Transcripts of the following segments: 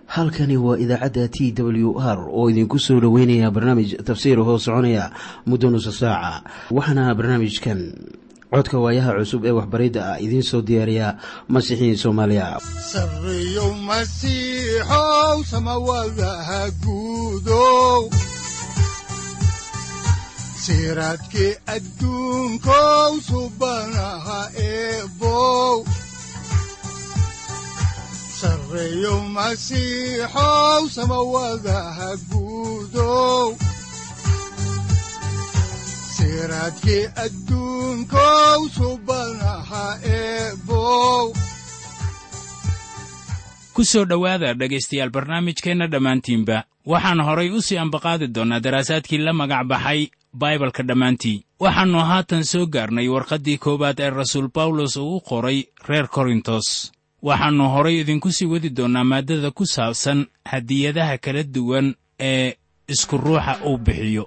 halkani waa idaacadda t w r oo idinku soo dhoweynaya barnaamij tafsiir hoo soconaya muddo nusa saaca waxaana barnaamijkan codka waayaha cusub ee waxbaridda ah idiin soo diyaariya masiixiin soomaaliya sareyow masiixow samawadaha guudow siraadkii adduunkow subanaha eebow sareyow masiixow samawadaha guudow siraadkii adduunkow subanaha eebow ku soo dhowaada dhegaystayaal barnaamijkeenna dhammaantiinba waxaan horay u sii ambaqaadi doonnaa daraasaadkii la magac baxay baibalka dhammaantii waxaannu haatan soo gaarnay warqaddii koowaad ee rasuul bawlos uu u qoray reer korintos waxaannu horay idinku sii wadi doonnaa maaddada ku saabsan hadiyadaha kala duwan ee isku ruuxa uu bixiyo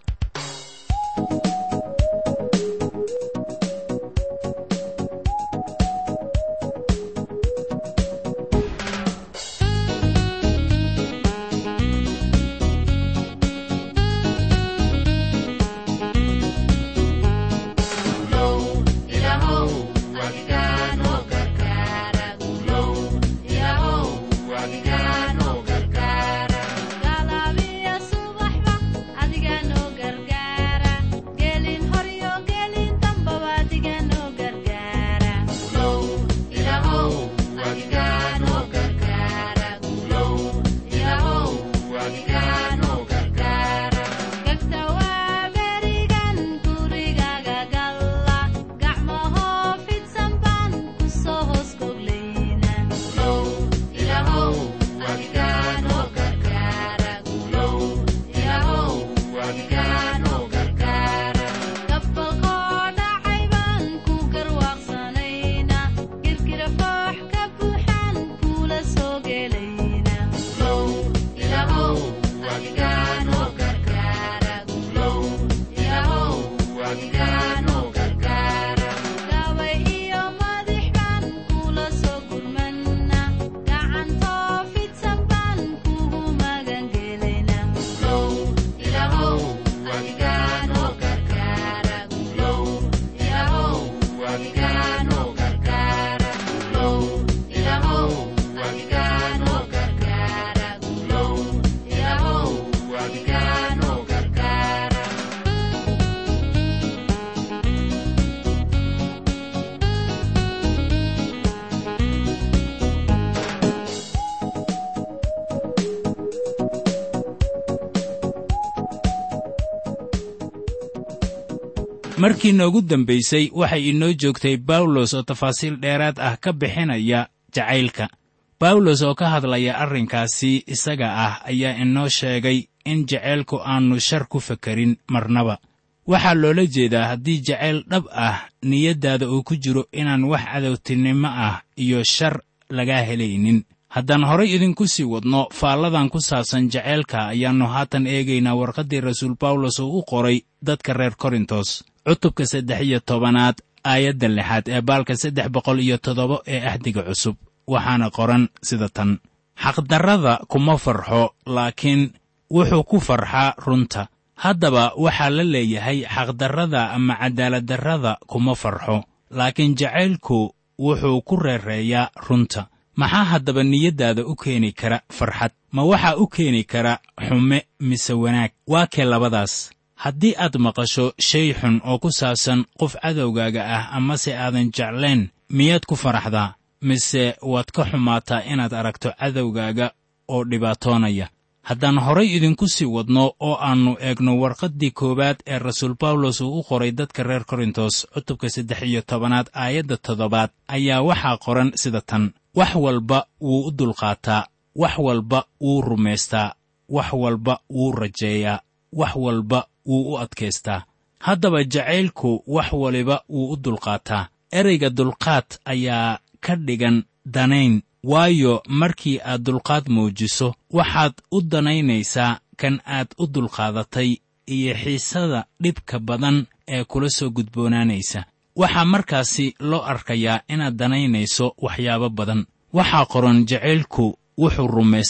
markii noogu dambaysay waxay inoo joogtay bawlos oo tafaasiil dheeraad ah ka bixinaya jacaylka bawlos oo ka hadlaya arrinkaasi isaga ah ayaa inoo sheegay in jacaylku aannu shar ku fakarin marnaba waxaa loola jeedaa haddii jacayl dhab ah niyaddaada uu ku jiro inaan wax cadowtinimo ah iyo shar lagaa helaynin haddaan horay idinku sii wadno faalladan ku saabsan jacaylka ayaannu haatan eegaynaa warqaddii rasuul bawlos oo u qoray dadka reer korintos cutubka saddex iyo tobanaad aayadda lixaad ee baalka saddex boqol iyo toddoba ee ahdiga cusub waxaana qoran sida tan xaqdarrada kuma farxo laakiin wuxuu ku farxaa runta haddaba waxaa la leeyahay xaqdarrada ama cadaaladdarrada kuma farxo laakiin jacaylku wuxuu ku reereeyaa runta maxaa haddaba niyaddaada u keeni kara farxad ma waxaa u keeni kara xume mise wanaag waa kee labadaas haddii aad maqasho shay xun oo ku saabsan qof cadowgaaga ah amase aadan jeclayn miyaad ku faraxdaa mise waad ka xumaataa inaad aragto cadowgaaga oo dhibaatoonaya haddaan horay idinku sii wadno oo aannu eegno warqaddii koowaad ee rasuul bawlos uu u qoray dadka reer korintos cutubka saddex iyo tobanaad aayadda toddobaad ayaa waxaa qoran sida tan wax walba wuu u dulqaataa wax walba wuu rumaystaa wax walba wuu rajeeyaa wax walba wuu u adkaystaa haddaba jacaylku wax waliba wuu u dulqaataa ereyga dulqaad ayaa ka dhigan danayn waayo markii aad dulqaad muujiso waxaad u danaynaysaa kan aad u dulqaadatay iyo xiisada dhibka badan ee kula soo gudboonaanaysa waxaa markaasi loo arkayaa inaad danaynayso waxyaabo badan waxaa qoran jacaylku wuxuu rumaystaa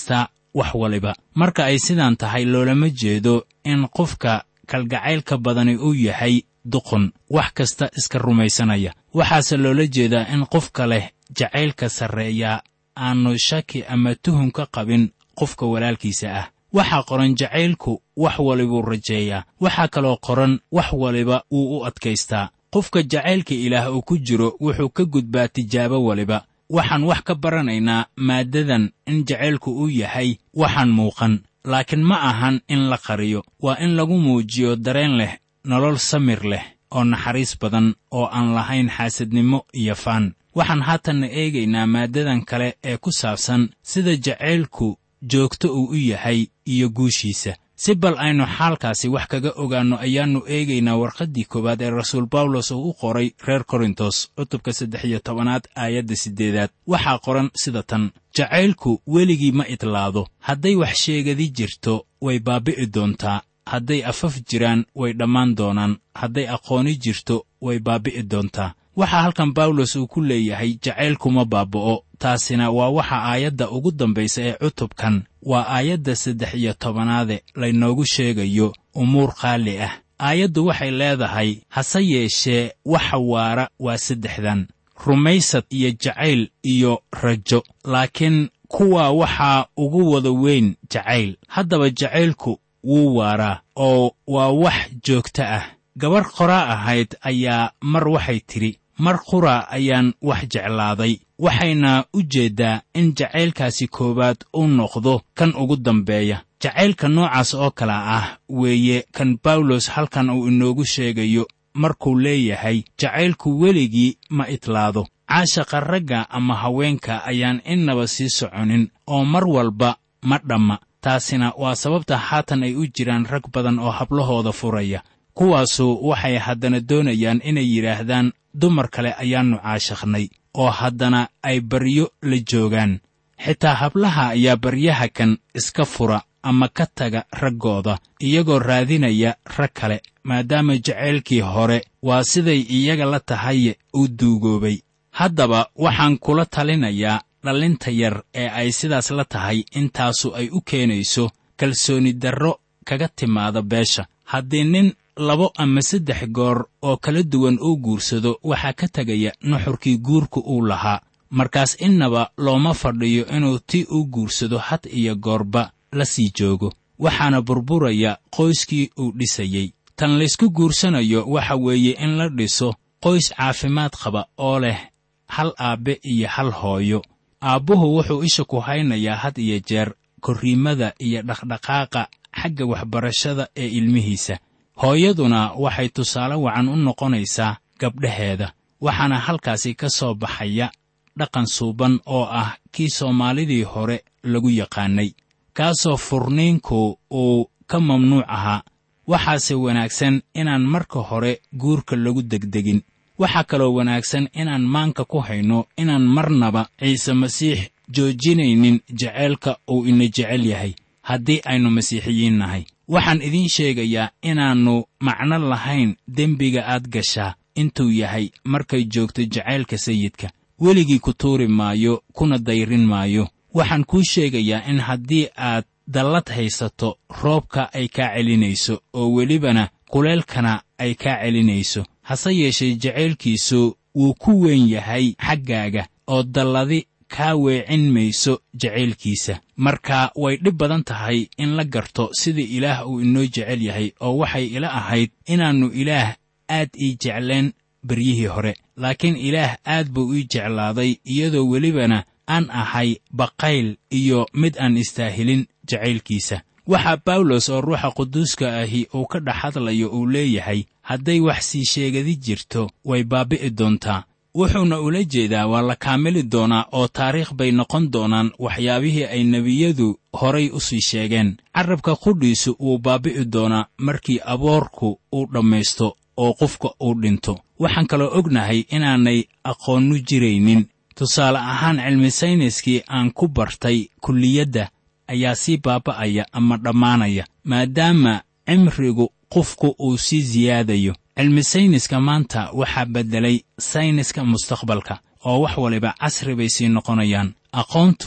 wax waliba marka ay sidaan tahay loolama jeedo in qofka kalgacaylka badani uu yahay duqun wax kasta iska rumaysanaya waxaase loola jeedaa in qofka leh jacaylka sarreeyaa aanu shaki ama tuhum ka qabin qofka walaalkiisa ah waxaa qoran jacaylku wax walibuu rajeeyaa waxaa kaloo qoran wax waliba wuu u adkaystaa qofka jacaylka ilaah uu ku jiro wuxuu ka gudbaa tijaabo waliba waxaan wax ka baranaynaa maaddadan in jacaylku uu yahay waxaan muuqan laakiin ma ahan in la qariyo waa in lagu muujiyo dareen leh nolol samir leh oo naxariis badan oo aan lahayn xaasadnimo iyo faan waxaan haatanna eegaynaa maaddadan kale ee ku saabsan sida jacaylku joogto uu u yahay iyo guushiisa si bal aynu xaalkaasi wax kaga ogaanno ayaannu eegaynaa warqaddii koowaad ee rasuul bawlos uu u qoray reer korintos cutubka saddex iyo tobanaad aayadda siddeedaad waxaa qoran sida tan jacaylku weligii ma idlaado hadday wax sheegadi jirto way baabbi'i doontaa hadday afaf jiraan way dhammaan doonaan hadday aqooni jirto way baabbi'i doontaa waxaa halkan bawlos uu ku leeyahay jacaylkuma baaba'o taasina waa waxa aayadda ugu dambaysa ee cutubkan waa aayadda saddex iyo tobanaade laynoogu sheegayo umuur qaali ah aayaddu waxay leedahay hase yeeshee waxa waara waa saddexdan rumaysad iyo jacayl iyo rajo laakiin kuwaa waxaa ugu wada weyn jacayl haddaba jacaylku wuu waaraa oo waa wax joogto ah gabarh qoraa ahayd ayaa mar waxay tidhi mar qura ayaan wax jeclaaday waxayna u jeeddaa in jacaylkaasi koowaad uu noqdo kan ugu dambeeya jacaylka noocaas oo kale ah weeye kan bawlos halkan uu inoogu sheegayo markuu leeyahay jacaylku weligii ma idlaado caashaqa ragga ama haweenka ayaan innaba sii soconin oo mar walba ma dhamma taasina waa sababta haatan ay u jiraan rag badan oo hablahooda furaya kuwaasu waxay haddana doonayaan inay yidhaahdaan dumar kale ayaannu caashakhnay oo haddana ay baryo la joogaan xitaa hablaha ayaa baryaha kan iska fura ama ka taga raggooda iyagoo raadinaya rag kale maadaama jacaylkii hore waa siday iyaga la tahaye uu duugoobay haddaba waxaan kula talinayaa dhallinta yar ee ay sidaas la tahay intaasu ay u keenayso kalsooni darro kaga timaada beesha haddii nin labo ama saddex goor oo kala duwan uu guursado waxaa ka tegaya nuxurkii guurka uu lahaa markaas innaba looma fadhiyo inuu tii uu guursado had iyo goorba la sii joogo waxaana burburaya qoyskii uu dhisayey tan laysku guursanayo waxa weeye in la dhiso qoys caafimaad qaba oo leh hal aabbe iyo hal hooyo aabbuhu wuxuu isha ku haynayaa had iyo jeer korriimada iyo dhaqdhaqaaqa xagga waxbarashada ee ilmihiisa hooyaduna waxay tusaale wacan u noqonaysaa gabdhaheeda waxaana halkaasi ka soo baxaya dhaqan suuban oo ah kii soomaalidii hore lagu yaqaannay kaasoo furniinku uu ka mamnuuc ahaa waxaase wanaagsan inaan marka hore guurka lagu degdegin waxaa kaloo wanaagsan inaan maanka ku hayno inaan marnaba ciise masiix joojinaynin jaceylka uu ina jecel yahay haddii aynu masiixiyiin nahay waxaan idiin sheegayaa inaannu macno lahayn dembiga aad gashaa intuu yahay markay joogto jacaylka sayidka weligii ku tuuri maayo kuna dayrin maayo waxaan kuu sheegayaa in haddii aad dallad haysato roobka ay kaa celinayso oo welibana kuleelkana ay kaa celinayso hase yeeshee jacaylkiisu wuu ku weyn yahay xaggaaga oo dalladi kaa weecin mayso jacaylkiisa marka way dhib badan tahay in la garto sida ilaah uu inoo jecel yahay oo waxay ila ahayd inaannu ilaah aad ii jecleen beryihii hore laakiin ilaah aad buu ii jeclaaday iyadoo welibana aan ahay baqayl iyo mid aan istaahilin jacaylkiisa waxaa bawlos oo ruuxa quduuska ahi uu ka dhex hadlayo uu leeyahay hadday wax sii sheegadi jirto way baabbi'i doontaa wuxuuna ula jeedaa waa la kaamili doonaa oo taariikh bay noqon doonaan waxyaabihii ay nebiyadu horay u sii sheegeen carrabka qudhiisu wuu baabbi'i doonaa markii aboorku uu dhammaysto oo qofka uu dhinto waxaan kaloo ognahay inaanay aqoonnu jiraynin tusaale ahaan cilmi sayniskii aan ku bartay kulliyadda ayaa sii baaba'aya ama dhammaanaya maadaama cimrigu qofku uu sii siyaadayo cilmi sayniska maanta waxaa beddelay sayniska mustaqbalka oo wax waliba casri bay sii noqonayaan aqoontu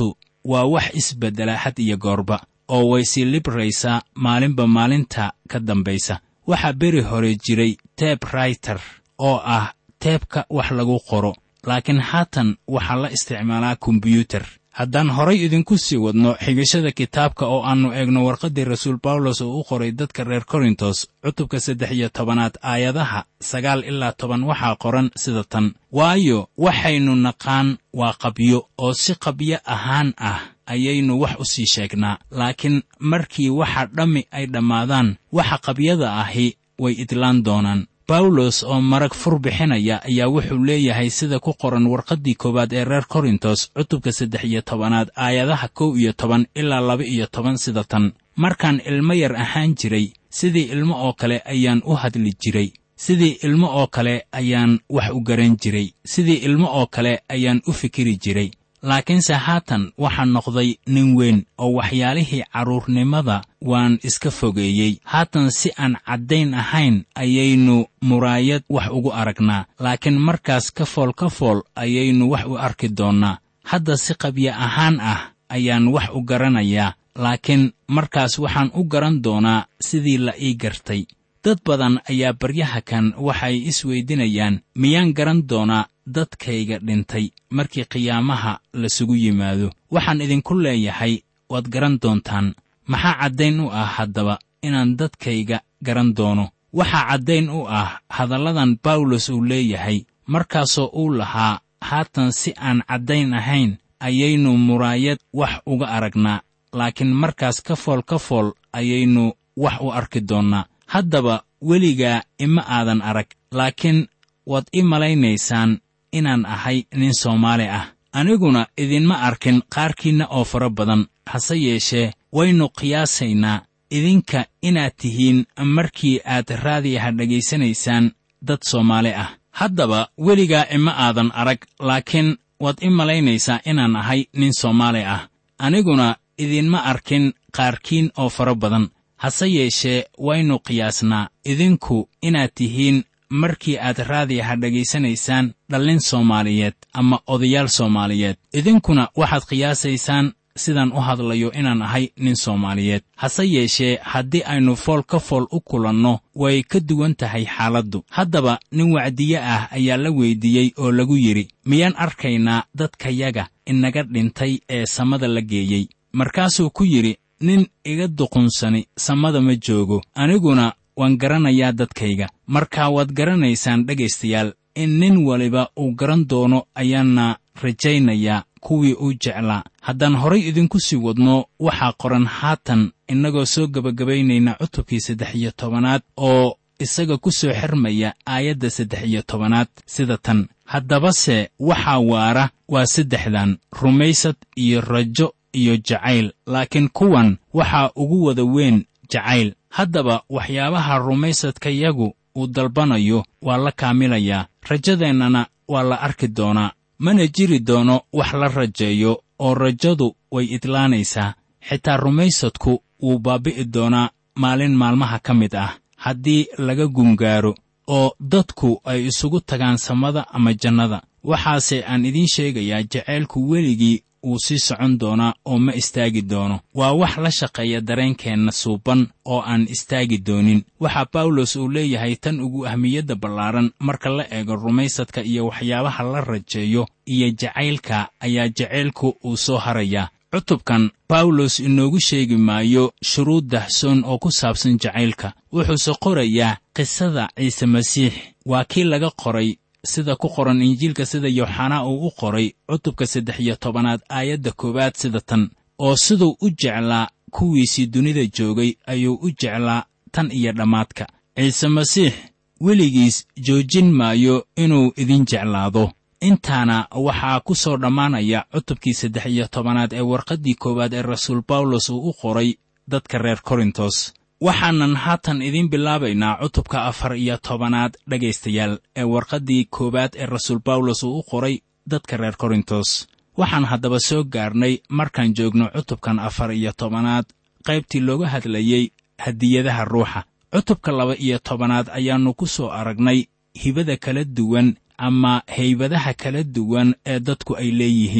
waa wax isbeddela had iyo goorba oo way sii libraysaa maalinba maalinta ka dambaysa waxaa beri hore jiray teb rayter oo ah teebka wax lagu qoro laakiin haatan waxaa la isticmaalaa kombyuutar haddaan horay idinku sii wadno xigashada kitaabka oo aannu eegno warqaddii rasuul bawlos oo u qoray dadka reer korintos cutubka saddex iyo tobanaad aayadaha sagaal ilaa toban waxaa qoran sida tan waayo waxaynu naqaan waa qabyo oo si qabyo ahaan ah ayaynu wax u sii sheegnaa laakiin markii waxa dhammi ay dhammaadaan waxa qabyada ahi way idlaan doonaan bawlos oo marag fur bixinaya ayaa wuxuu leeyahay sida ku qoran warqaddii koowaad ee reer korintos cutubka saddex iyo tobanaad aayadaha kow iyo toban ilaa laba iyo toban sida tan markaan ilmo yar ahaan jiray sidii ilmo oo kale ayaan u hadli jiray sidii ilmo oo kale ayaan wax u garan jiray sidii ilmo oo kale ayaan u fikiri jiray laakiinse haatan waxaa noqday nin weyn oo waxyaalihii carruurnimada waan iska fogeeyey haatan si aan caddayn ahayn ayaynu muraayad wax ugu aragnaa laakiin markaas ka fool ka fool ayaynu wax u arki doonnaa hadda si qabya ahaan ah ayaan wax u garanayaa laakiin markaas waxaan u garan doonaa sidii la ii gartay dad badan ayaa baryaha kan waxay isweydinayaan miyaan garan doonaa dadkayga dhintay markii qiyaamaha lasugu yimaado waxaan idinku leeyahay waad garan doontaan maxaa caddayn u ah haddaba inaan dadkayga garan doono waxaa caddayn u ah hadalladan bawlos uu leeyahay markaasoo uu lahaa haatan si aan caddayn ahayn ayaynu muraayad wax uga aragnaa laakiin markaas ka fool ka fool ayaynu wax u arki doonnaa haddaba weligaa ima aadan arag laakiin waad i malaynaysaan inaan ahay nin soomaali ah aniguna idinma arkin qaarkiinna oo fara badan hase yeeshee waynu qiyaasaynaa idinka inaad tihiin markii aad raadiyaha dhegaysanaysaan dad soomaali ah haddaba weligaa ima aadan arag laakiin waad i malaynaysaa inaan ahay nin soomaali ah aniguna idinma arkin qaarkiin oo fara badan hase yeeshee waynu qiyaasnaa idinku inaad tihiin markii aad raadiyaha dhegaysanaysaan dhallin soomaaliyeed ama odayaal soomaaliyeed idinkuna waxaad qiyaasaysaan sidaan u hadlayo inaan ahay nin soomaaliyeed hase yeeshee haddii aynu fool ka fool u kulanno way ka duwan tahay xaaladdu haddaba nin wacdiye ah ayaa la weyddiiyey oo lagu yidhi miyaan arkaynaa dadkayaga inaga dhintay ee samada la geeyey markaasuu ku yidhi nin iga duqunsani samada ma joogo aniguna waan garanayaa dadkayga markaa waad garanaysaan dhegaystayaal in nin waliba uu garan doono ayaana rajaynayaa kuwii uu jeclaa haddaan horay idinku sii wadno waxaa qoran haatan innagoo soo gebagabaynayna cutubkii saddex iyo tobanaad oo isaga ku soo xirmaya aayadda saddex iyo tobanaad sida tan haddabase waxaa waara waa saddexdan rumaysad iyo rajo iyo jacayl laakiin kuwan waxaa ugu wada weyn jacayl haddaba waxyaabaha rumaysadkayagu uu dalbanayo waa la kaamilayaa rajadeennana waa la arki doonaa mana jiri doono wax la rajeeyo oo rajadu way idlaanaysaa xitaa rumaysadku wuu baabbi'i doonaa maalin maalmaha ka mid ah haddii laga gungaaro oo dadku ay isugu tagaan samada ama jannada waxaase aan idiin sheegayaa jacaylku weligii wuu sii socon doonaa oo ma istaagi doono waa wax la shaqeeya dareenkeenna suuban oo aan istaagi doonin waxaa bawlos uu leeyahay tan ugu ahmiyadda ballaaran marka la eego rumaysadka iyo waxyaabaha la rajeeyo iyo jacaylka ayaa jacaylku uu soo harayaa cutubkan bawlos inoogu sheegi maayo shuruud dahsoon oo ku saabsan jacaylka wuxuuse qorayaa qisada ciise masiix waa kii laga qoray sida ku qoran injiilka sida yooxanaa uu u qoray cutubka saddex iyo tobanaad aayadda koowaad sida tan oo siduu u jeclaa kuwiisii dunida joogay ayuu u jeclaa tan iyo dhammaadka ciise masiix weligiis joojin maayo inuu idin jeclaado intaana waxaa ku soo dhammaanaya cutubkii saddex iyo tobanaad ee warqaddii koowaad ee rasuul bawlos uu u qoray dadka reer korintos waxaanan haatan idiin bilaabaynaa cutubka afar iyo tobanaad dhegaystayaal ee warqaddii koowaad ee rasuul bawlos uu u qoray dadka reer korintos waxaan haddaba soo gaarnay markaan joogno cutubkan afar iyo tobanaad qaybtii looga hadlayey hadiyadaha ruuxa cutubka laba iyo tobanaad ayaannu ku soo aragnay hibada kala duwan ama haybadaha kala duwan ee dadku ay leeyihiin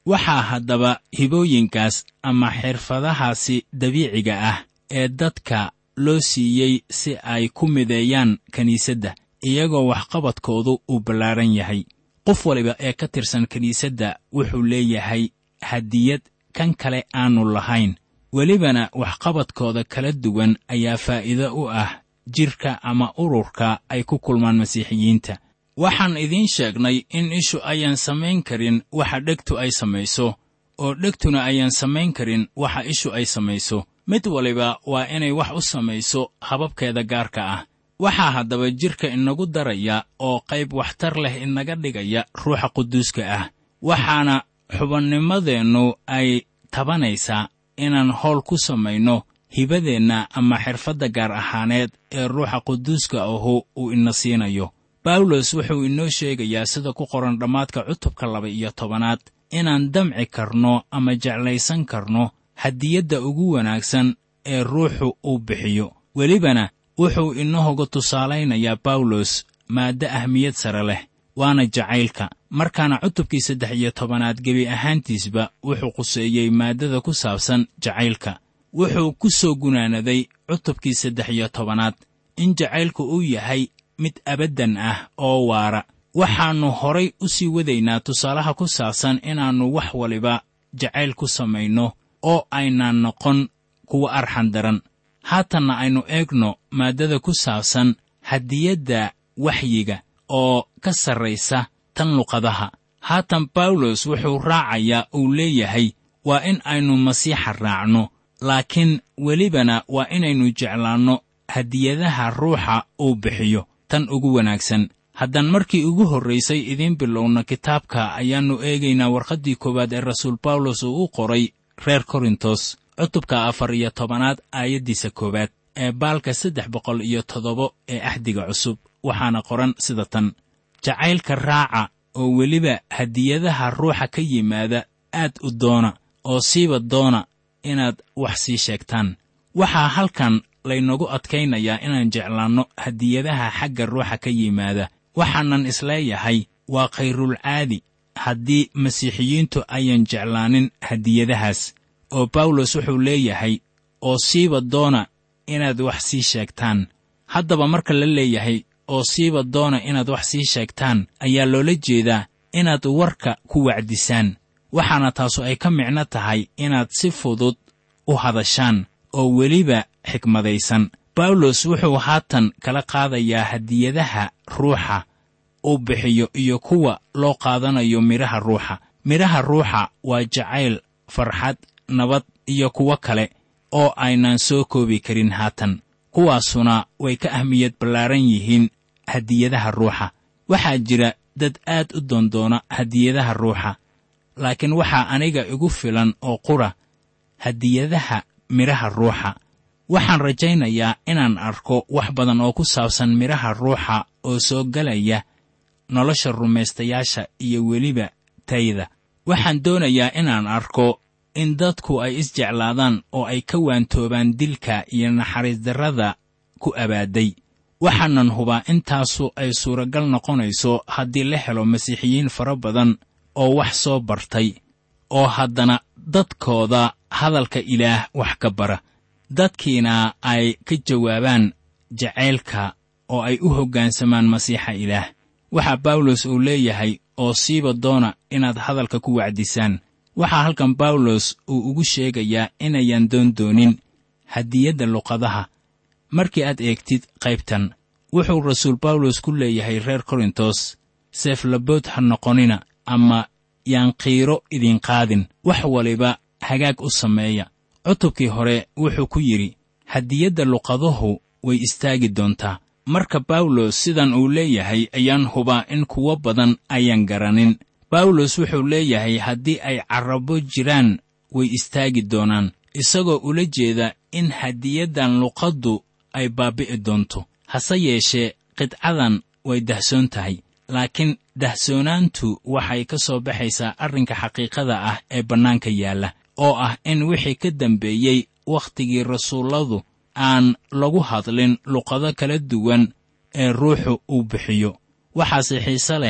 waxaa haddaba hibooyinkaas ama xirfadahaasi dabiiciga ah ee dadka loo siiyey si ay ku mideeyaan kiniisadda iyagoo waxqabadkoodu uu ballaaran yahay qof waliba ee ka tirsan kiniisadda wuxuu leeyahay hadiyad kan kale aanu lahayn welibana waxqabadkooda kala duwan ayaa faa'iido u ah jidhka ama ururka ay ku kulmaan masiixiyiinta waxaan idiin sheegnay in ishu ayaan samayn karin waxa dhegtu ay samayso oo dhegtuna ayaan samayn karin waxa ishu ay samayso mid waliba waa inay wax u samayso hababkeeda gaarka ah waxaa haddaba jidhka inagu daraya oo qayb waxtar leh inaga dhigaya ruuxa quduuska ah waxaana xubannimadeennu ay tabanaysaa inaan howl ku samayno hibadeenna ama xirfadda gaar ahaaneed ee ruuxa quduuska ahu uu ina siinayo bawlos wuxuu inoo sheegayaa sida ku qoran dhammaadka cutubka laba iyo tobanaad inaan damci karno ama jeclaysan karno hadiyadda ugu wanaagsan ee ruuxu uu bixiyo welibana wuxuu inahoga tusaalaynayaa bawlos maaddo ahmiyad sare leh waana jacaylka markaana cutubkii saddex iyo tobanaad gebi ahaantiisba wuxuu quseeyey maaddada ku saabsan jacaylka wuxuu ku soo gunaanaday cutubkii saddex iyo tobanaad in jacaylku uu yahay mid abaddan ah oo waara waxaannu horay u sii wadaynaa tusaalaha ku saabsan inaannu wax waliba jacayl ku samayno oo aynaan noqon kuwa arxan daran haatanna aynu eegno maaddada ku saabsan hadiyadda waxyiga oo ka sarraysa tan luqadaha haatan bawlos wuxuu raacayaa uu leeyahay waa in aynu masiixa raacno laakiin welibana waa inaynu jeclaanno hadiyadaha ruuxa uu bixiyo tan ugu wanaagsan haddaan markii ugu horraysay idiin bilowna kitaabka ayaannu eegaynaa warqaddii koowaad ee rasuul bawlos uu u qoray reer korintos cutubka afar iyo tobanaad aayaddiisa koowaad ee baalka saddex boqol iyo toddoba ee axdiga cusub waxaana qoran sida tan jacaylka raaca oo weliba hadiyadaha ruuxa ka yimaada aad u doona oo siiba doona inaad wax sii sheegtaan waxaa halkan laynagu adkaynayaa inaan jeclaanno hadiyadaha xagga ruuxa ka yimaada waxaanan isleeyahay waa khayrulcaadi haddii masiixiyiintu ayan jeclaanin hadiyadahaas oo bawlos wuxuu leeyahay oo siiba doona inaad wax sii sheegtaan haddaba marka la leeyahay oo siiba doona inaad wax sii sheegtaan ayaa loola jeedaa inaad warka ku wacdisaan waxaana taasu ay ka micno tahay inaad si fudud u hadashaan oo weliba xikmadaysan bawlos wuxuu haatan kala qaadayaa hadiyadaha ruuxa uu bixiyo iyo kuwa loo qaadanayo midhaha ruuxa midhaha ruuxa waa jacayl farxad nabad iyo kuwo kale oo aynaan soo koobi karin haatan kuwaasuna way ka ahmiyad ballaaran yihiin hadiyadaha ruuxa waxaa jira dad aad u doondoona hadiyadaha ruuxa laakiin waxaa aniga igu filan oo qura hadiyadaha midhaha ruuxa waxaan rajaynayaa inaan arko wax badan oo ku saabsan midhaha ruuxa oo soo gelaya nolosha rumaystayaasha iyo weliba tayda waxaan doonayaa inaan arko in dadku ay isjeclaadaan oo ay ka waantoobaan dilka iyo naxariisdarrada ku abaadday waxaanan hubaa intaasu ay suuragal noqonayso haddii la helo masiixiyiin fara badan oo wax soo bartay oo haddana dadkooda hadalka ilaah wax ka bara dadkiina ay ka jawaabaan jacaylka oo ay u hoggaansamaan masiixa ilaah waxaa bawlos uu leeyahay oo siiba doona inaad hadalka ku wacdisaan waxaa halkan bawlos uu ugu sheegayaa inayan doondoonin hadiyadda luqadaha markii aad eegtid qaybtan wuxuu rasuul bawlos ku leeyahay reer korintos seeflabood ha noqonina ama yaan qiiro idin qaadin wax waliba hagaag u sameeya cutubkii hore wuxuu ku yidhi hadiyadda luqaduhu way istaagi doontaa marka bawlos sidan uu leeyahay ayaan hubaa in kuwo badan ayaan garanin bawlos wuxuu leeyahay haddii ay carrabo jiraan way istaagi doonaan isagoo ula jeeda in hadiyaddan luqaddu ay baabbi'i doonto hase yeeshee qidcadan way dahsoon tahay laakiin dahsoonaantu waxay ka soo baxaysaa arrinka xaqiiqada ah ee bannaanka yaalla oo ah in wixii ka dambeeyey wakhtigii rasuulladu aan lagu hadlin luqado kala duwan ee ruuxu uu bixiyo waxaase xiise leh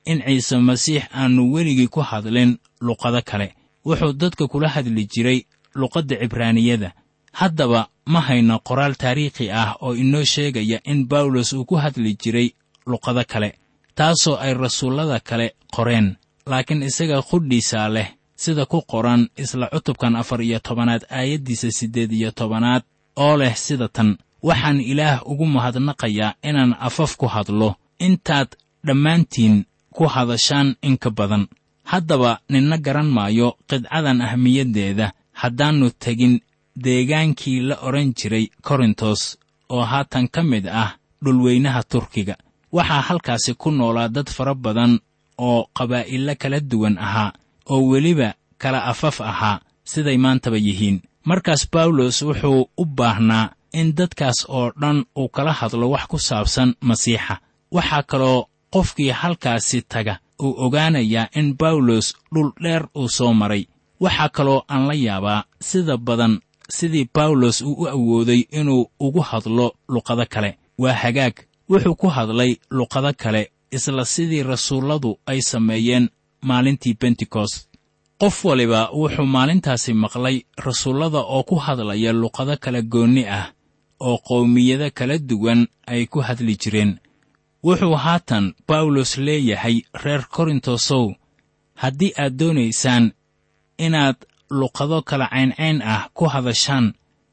in ciise masiix aannu weligii ku hadlin luqado kale wuxuu dadka kula hadli jiray luqadda cibraaniyada haddaba ma hayno qoraal taariikhi ah oo inoo sheegaya in bawlos uu ku hadli jiray luqado kale taasoo ay rasuullada kale qoreen laakiin isaga qudhiisaa leh sida ku qoran isla cutubkan afar iyo tobanaad aayaddiisa siddeed iyo tobanaad oo leh sida tan waxaan ilaah ugu mahadnaqayaa inaan afaf ku hadlo intaad dhammaantiin ku hadashaan in ka badan haddaba ninna garan maayo qidcadan ahmiyaddeeda haddaannu tegin deegaankii la odhan jiray korintos oo haatan ka mid ah dhulweynaha turkiga waxaa halkaasi ku noolaa dad fara badan oo qabaa'illo kala duwan ahaa oo weliba kala afaf ahaa siday maantaba yihiin markaas bawlos wuxuu u baahnaa in dadkaas oo dhan uu kala hadlo wax ku saabsan masiixa waxaa kaloo qofkii halkaasi taga uu ogaanayaa in bawlos dhul dheer uu soo maray waxaa kaloo aan la yaabaa sida badan sidii bawlos uu u awooday inuu ugu hadlo luqado kale waa hagaag wuxuu ku hadlay luqado kale isla sidii rasuulladu ay sameeyeen maalintii bentekost qof waliba wuxuu maalintaasi maqlay rasuullada oo ku hadlaya luqado kala goonni ah oo qowmiyado kala duwan ay ku hadli jireen wuxuu haatan bawlos leeyahay reer korintosow haddii aad doonaysaan inaad luqado kala cayncayn ah ku hadashaan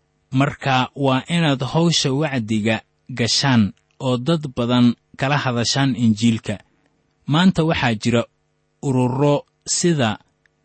marka waa inaad hawsha wacdiga gashaan oo dad badan kala hadashaan injiilka maanta waxaa jira ururo sida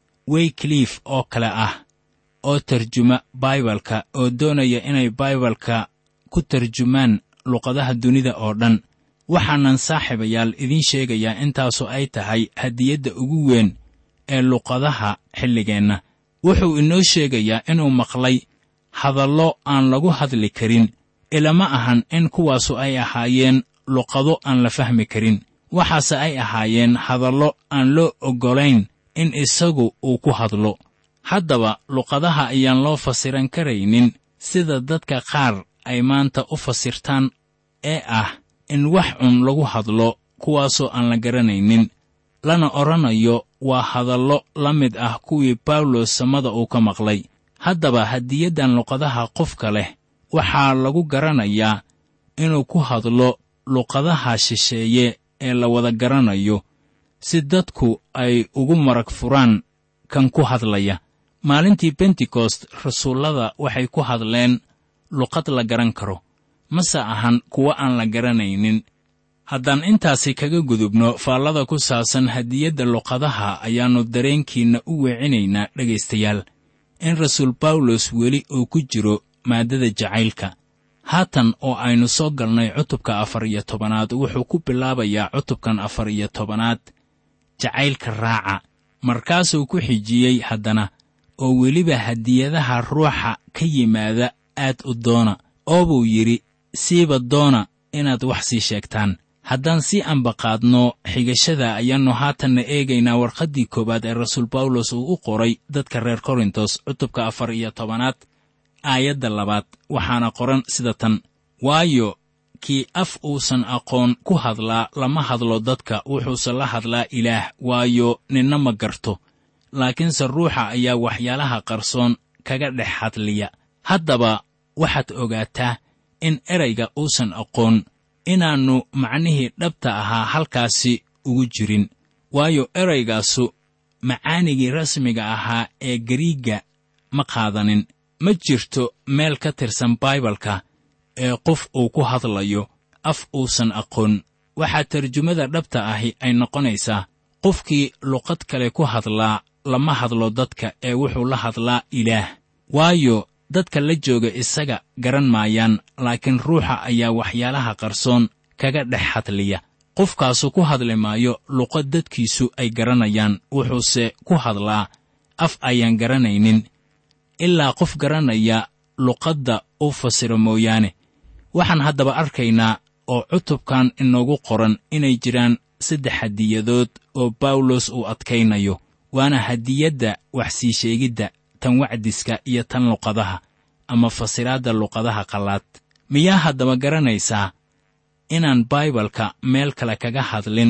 waykliif oo kale ah oo tarjuma baibalka oo doonaya inay baibalka ku tarjumaan luqadaha dunida oo dhan waxaanan saaxiibayaal idiin sheegayaa intaasu ay tahay hadiyadda ugu weyn ee luqadaha xilligeenna wuxuu inoo sheegayaa inuu maqlay hadallo aan lagu hadli karin ilama ahan in kuwaasu ay ahaayeen luqado aan la fahmi karin waxaase ay ahaayeen hadallo aan loo oggolayn in isagu uu ku hadlo haddaba luqadaha ayaan loo fasiran karaynin sida dadka qaar ay maanta u fasirtaan ee ah in wax cun lagu hadlo kuwaasoo aan la garanaynin lana odhanayo waa hadallo la mid ah kuwii bawlos samada uu ka maqlay haddaba hadiyaddan luqadaha qofka leh waxaa lagu garanayaa inuu ku hadlo luqadaha shisheeye ee la wada garanayo si dadku ay ugu marag furaan kan ku hadlaya maalintii bentekost rasuullada waxay ku hadleen luqad la garan karo mase ahan kuwo aan la garanaynin haddaan intaasi kaga gudubno faallada ku saabsan hadiyadda luqadaha ayaannu dareenkiinna u weecinaynaa dhegaystayaal in rasuul bawlos weli uu ku jiro maaddada jacaylka haatan oo aynu soo galnay cutubka afar iyo tobanaad wuxuu ku bilaabayaa cutubkan afar iyo tobanaad jacaylka raaca markaasuu ku xijiyey haddana oo weliba hadiyadaha ruuxa ka yimaada aad u doona oo buu yidhi siiba doona inaad wax sii sheegtaan haddaan sii ambaqaadno xigashada ayaannu haatanna eegaynaa warqaddii koowaad ee rasuul bawlos uu u qoray dadka reer korintos cutubka afar iyo tobanaad aayadda labaad waxaana qoran sida tan waayo kii af uusan aqoon ku hadlaa lama hadlo dadka wuxuuse la hadlaa ilaah waayo ninna ma garto laakiinse ruuxa ayaa waxyaalaha qarsoon kaga dhex hadliya haddaba waxaad ogaataa in erayga uusan aqoon inaannu macnihii dhabta ahaa halkaasi ugu jirin waayo eraygaasu macaanigii rasmiga ahaa ee gariigga ma qaadanin ma jirto meel ka tirsan baibalka ee qof uu ku hadlayo af uusan aqoon waxaa tarjumada dhabta ahi ay noqonaysaa qofkii luqad kale ku hadlaa lama hadlo dadka ee wuxuu la hadlaa ilaah waayo dadka la jooga isaga garan maayaan laakiin ruuxa ayaa waxyaalaha qarsoon kaga dhex hadliya qofkaasu ku hadli maayo luqad dadkiisu ay garanayaan wuxuuse ku hadlaa af ayaan garanaynin ilaa qof garanaya luqadda u fasiro mooyaane waxaan haddaba arkaynaa oo cutubkan inoogu qoran inay jiraan saddex hadiyadood oo bawlos uu adkaynayo waana hadiyadda wax sii sheegidda tan wacdiska iyo tan luqadaha ama fasiraadda luqadaha qallaad miyaa haddaba garanaysaa inaan baibalka meel kale kaga hadlin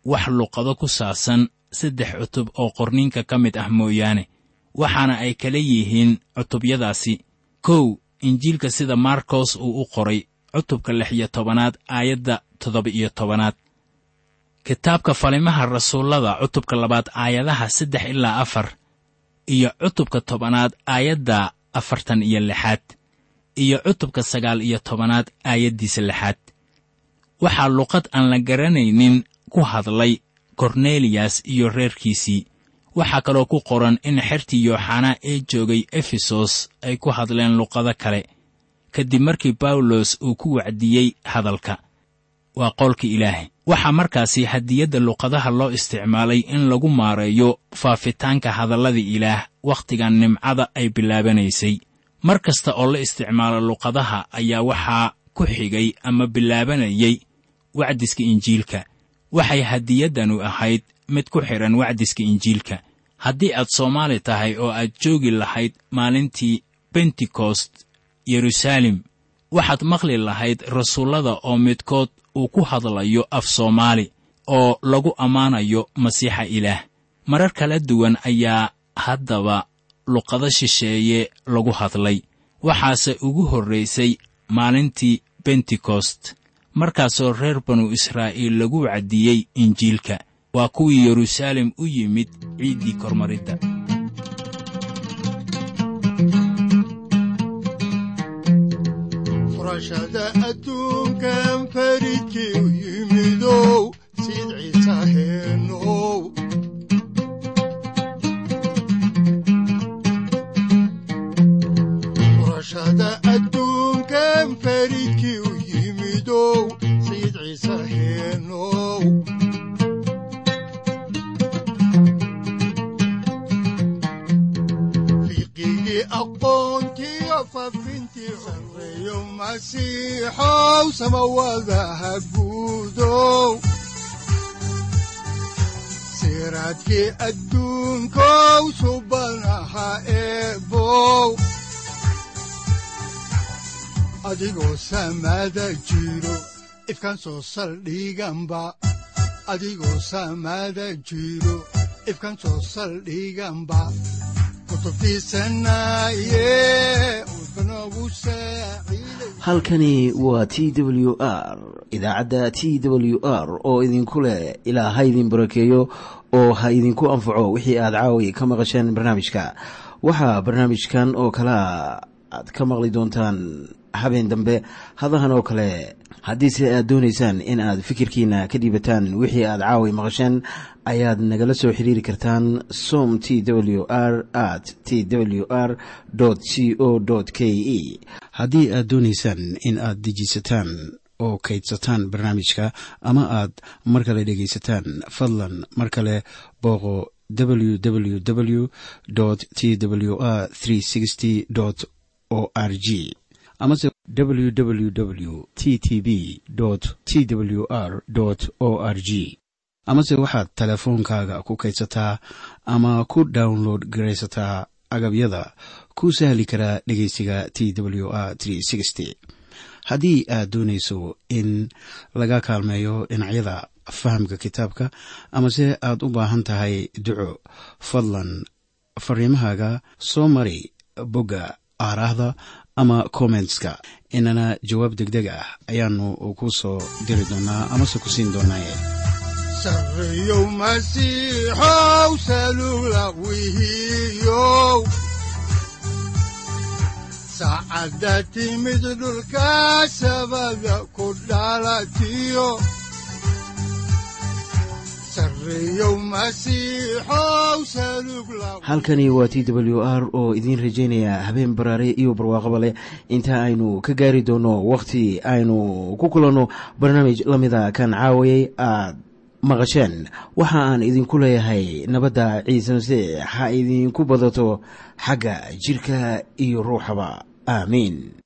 wax luqado ku saabsan saddex cutub oo qorniinka ka mid ah mooyaane waxaana ay kala yihiin cutubyadaasi kow injiilka sida markos uu u qoray cutubka lix iyo tobanaad aayadda toddoba-iyo tobanaad kitaabka falimaha rasuullada cutubka labaad aayadaha saddex ilaa afar iyo cutubka tobanaad aayadda afartan iyo lixaad iyo cutubka sagaal iyo tobanaad aayaddiisa lixaad waxaa luqad aan la garanaynin ku hadlay korneliyas iyo reerkiisii waxaa kaloo ku qoran in xertii yooxanaa ee joogay efesos ay ku hadleen luqado kale kadib markii bawlos uu ku wacdiyey hadalka waa qoolka ilaahay waxaa markaasi hadiyadda luqadaha loo isticmaalay in lagu maareeyo faafitaanka hadallada ilaah wakhtigan nimcada ay bilaabanaysay mar kasta oo la isticmaalo luqadaha ayaa waxaa ku xigay ama bilaabanayay wacdiska injiilka waxay hadiyaddanu ahayd mid ku xidhan wacdiska injiilka haddii aad soomaali tahay oo aad joogi lahayd maalintii bentekost yeruusaalem waxaad maqli lahayd rasuullada oo midkood uu ku hadlayo af soomaali oo lagu ammaanayo masiixa ilaah marar kala duwan ayaa haddaba luqado shisheeye lagu hadlay waxaase ugu horraysay maalintii bentekost markaasoo reer banu israa'iil lagu wacdiyey injiilka waa kuwii yeruusaalem u yimid ciiddii kormaridda furashada adduunkan faridkii u yimidow sid ciise heenow furashada adduunkan faridkii u yimidow sid ciise heenow fiqigii aqoontiyo fafintii sarreeyo masiixow samawadaha guudow siraadkii adduunkow subanaha eebow adigoo samada jiro ifkan soo saldhiganba adigoo samada jiro ifkan soo saldhiganba halkani waa t w r idaacadda t w r oo idinku leh ilaa ha idin barakeeyo oo ha idinku anfaco wixii aad caawi ka maqasheen barnaamijka waxaa barnaamijkan oo kalaa aad ka maqli doontaan habeen dambe hadahan oo kale haddiise aad doonaysaan in aad fikirkiina ka dhiibataan wixii aad caawi maqasheen ayaad nagala soo xiriiri kartaan som t w r at t w r c o k e haddii aad doonaysaan in aad dejiisataan oo kaydsataan barnaamijka ama aad mar kale dhegaysataan fadlan mar kale booqo www t w r o r g amase www t t b t w r o r g amase waxaad teleefoonkaaga ku kaydsataa ama ku download garaysataa agabyada ku sahli karaa dhegeysiga t w r haddii aad doonayso in laga kaalmeeyo dhinacyada fahamka kitaabka amase aad u baahan tahay duco fadlan fariimahaaga soo mari bogga aaraahda ama kommentska inana jawaab degdeg ah ayaanu ku soo diri doonaa amase ku siin doonaaye sarreyow masiixow salula wihiyow saacadda timid dhulka sabada ku dhalatiyo halkani waa t w r oo idiin rajaynaya habeen baraare iyo barwaaqaba leh inta aynu ka gaari doono wakhti aynu ku kulanno barnaamij la mida kan caawayay aad maqasheen waxa aan idinku leeyahay nabadda ciise masiix ha idinku badato xagga jidhka iyo ruuxaba aamiin